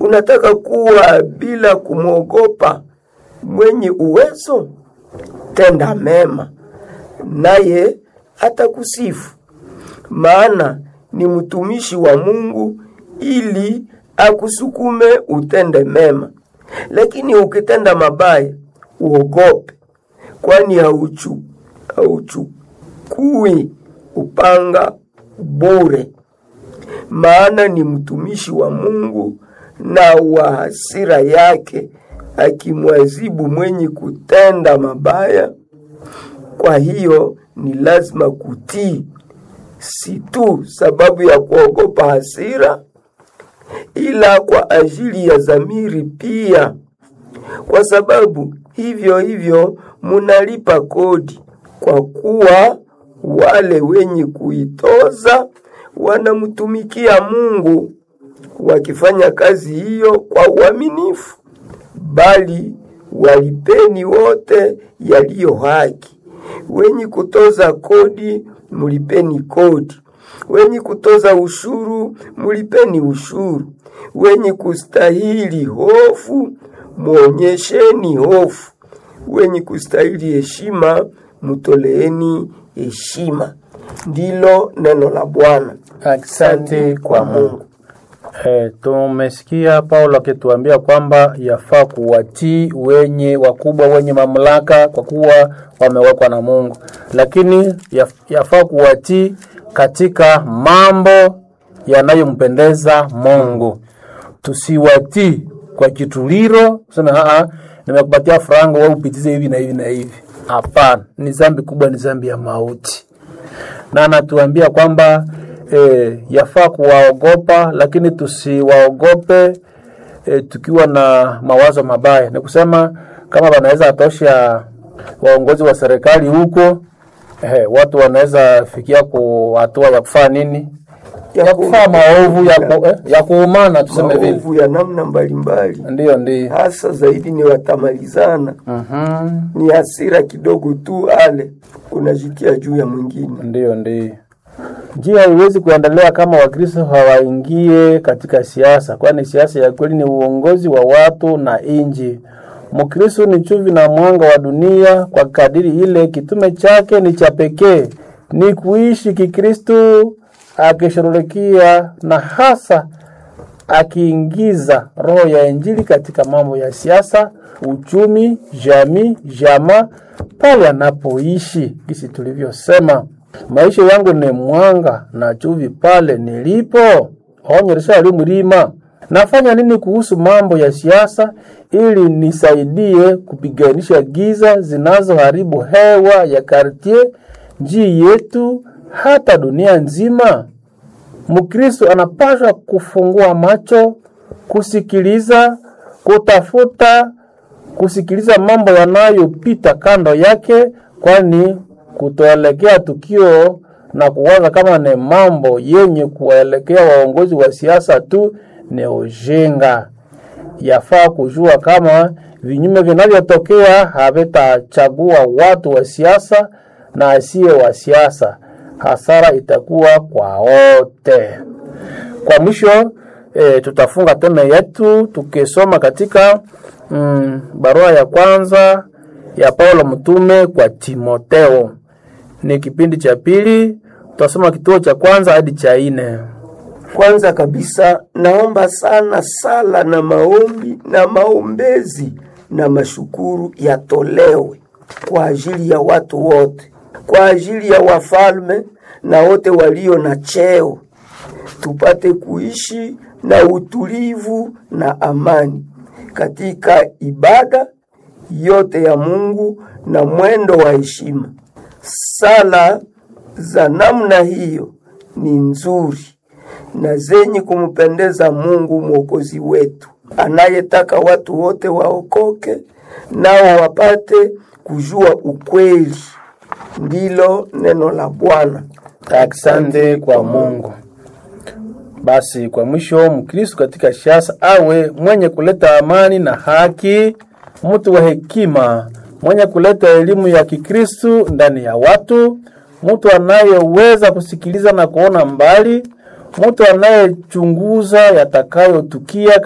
Unataka kuwa bila kumwogopa mwenye uwezo? Tenda mema, naye atakusifu, maana ni mtumishi wa Mungu ili akusukume utende mema. Lakini ukitenda mabaya, uogope, kwani hauchu hauchukui upanga bure, maana ni mtumishi wa Mungu na wa hasira yake, akimwazibu mwenye kutenda mabaya. Kwa hiyo ni lazima kutii, si tu sababu ya kuogopa hasira, ila kwa ajili ya dhamiri pia, kwa sababu hivyo hivyo munalipa kodi, kwa kuwa wale wenye kuitoza wanamtumikia Mungu wakifanya kazi hiyo kwa uaminifu. Bali walipeni wote yaliyo haki. Wenye kutoza kodi mulipeni kodi, wenye kutoza ushuru mulipeni ushuru, wenye kustahili hofu muonyesheni hofu, wenye kustahili heshima mutoleeni heshima. Ndilo neno la Bwana. Asante kwa Mungu. Eh, tumesikia Paulo akituambia kwamba yafaa kuwatii wenye wakubwa wenye mamlaka kwa kuwa wamewekwa na Mungu, lakini yaf- yafaa kuwatii katika mambo yanayompendeza Mungu. Tusiwatii kwa kituliro, useme aa, nimekupatia frango wewe upitize hivi na hivi na hivi. Hapana, ni dhambi kubwa, ni dhambi ya mauti na anatuambia kwamba e, yafaa kuwaogopa lakini tusiwaogope e, tukiwa na mawazo mabaya. Ni kusema kama wanaweza atosha waongozi wa serikali huko e, watu wanaweza fikia ku hatua ya kufanya nini, ya kufanya maovu ya, ku, eh, ya kuumana tuseme vile. Maovu ya namna mbalimbali, Ndiyo, ndiyo. hasa zaidi ni watamalizana, Mhm. ni hasira kidogo tu, ale unajitia juu ya mwingine. Ndiyo, ndiyo. Njia haiwezi kuendelea kama Wakristo hawaingie katika siasa, kwani siasa ya kweli ni uongozi wa watu na inji. Mkristo ni chumvi na mwanga wa dunia, kwa kadiri ile kitume chake ni cha pekee, ni kuishi Kikristo akishughulikia na hasa akiingiza roho ya Injili katika mambo ya siasa, uchumi, jamii, jamaa pale anapoishi. Kisi tulivyosema, maisha yangu ni mwanga na chumvi pale nilipo. Onyesha ali mlima. Nafanya nini kuhusu mambo ya siasa ili nisaidie kupiganisha giza zinazoharibu hewa ya kartie, njii yetu, hata dunia nzima? Mkristo anapaswa kufungua macho, kusikiliza, kutafuta, kusikiliza mambo yanayopita kando yake, kwani kutoelekea tukio na kuwaza kama ni mambo yenye kuwaelekea waongozi wa siasa tu ni ujinga. Yafaa kujua kama vinyume vinavyotokea havitachagua watu wa siasa na asiye wa siasa hasara itakuwa kwa wote. Kwa mwisho e, tutafunga teme yetu tukisoma katika mm, barua ya kwanza ya Paulo mtume kwa Timoteo. Ni kipindi cha pili, tutasoma kituo cha kwanza hadi cha nne. Kwanza kabisa naomba sana sala na maombi na maombezi na mashukuru yatolewe kwa ajili ya watu wote, kwa ajili ya wafalme na wote walio na cheo, tupate kuishi na utulivu na amani katika ibada yote ya Mungu na mwendo wa heshima. Sala za namna hiyo ni nzuri na zenye kumpendeza Mungu Mwokozi wetu, anayetaka watu wote waokoke nao wapate kujua ukweli. Ndilo neno la Bwana. Asante kwa Mungu. Basi kwa mwisho, Mkristo katika siasa awe mwenye kuleta amani na haki, mtu wa hekima, mwenye kuleta elimu ya Kikristo ndani ya watu, mtu anayeweza kusikiliza na kuona mbali, mtu anayechunguza yatakayotukia